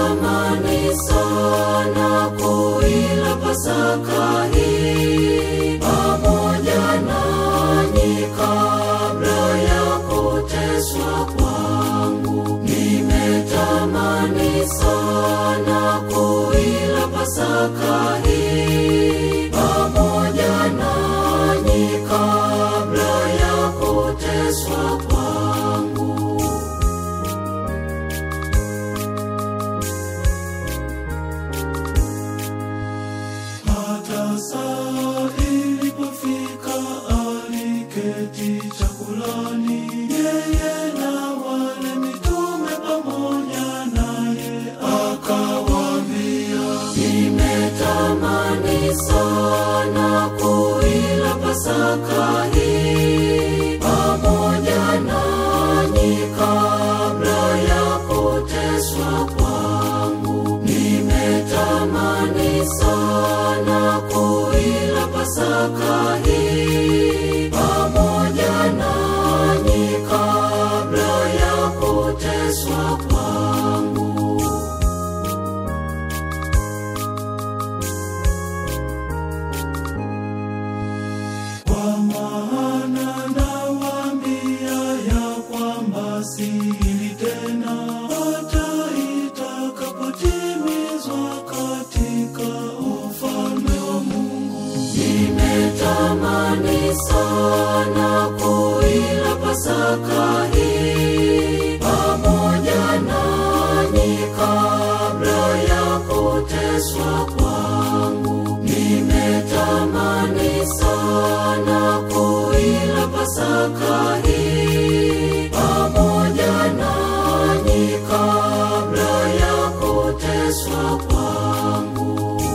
Nimetamani sana kuila Pasaka hii pamoja nanyi kabla ya kuteswa kwangu. Nimetamani sana kuila Pasaka hii pamoja nanyi kabla ya kuteswa kwangu. Hata saa ilipofika aliketi chakulani, yeye na wale mitume pamoja naye, akawaambia, Nimetamani sana kuila Pasaka hii pamoja nanyi kabla ya kuteswa kwangu. Nimetamani sana kuila Pasaka hii pamoja nanyi kabla ya kuteswa kwangu. kwa maana nawaambia ya kwamba si hili tena, hata itakapotimizwa katika ufalme wa Mungu. Nimetamani sana kuila Pasaka hii pamoja nanyi kabla ya kuteswa kwangu. Nimetamani sana kuila Pasaka hii pamoja nanyi kabla ya kuteswa kwangu.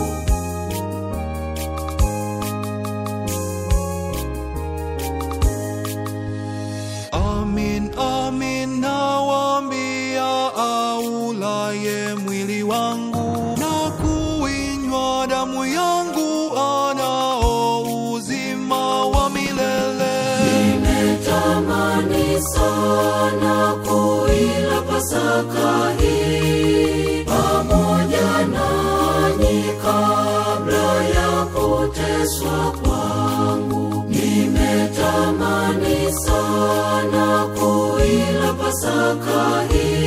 Amin, amin nawaambia, aulaye mwili wangu na kuinywa damu yangu anao uzima wa milele. Nimetamani sana kuila Pasaka hii pamoja nanyi kabla ya kuteswa kwangu. Nimetamani sana kuila Pasaka hii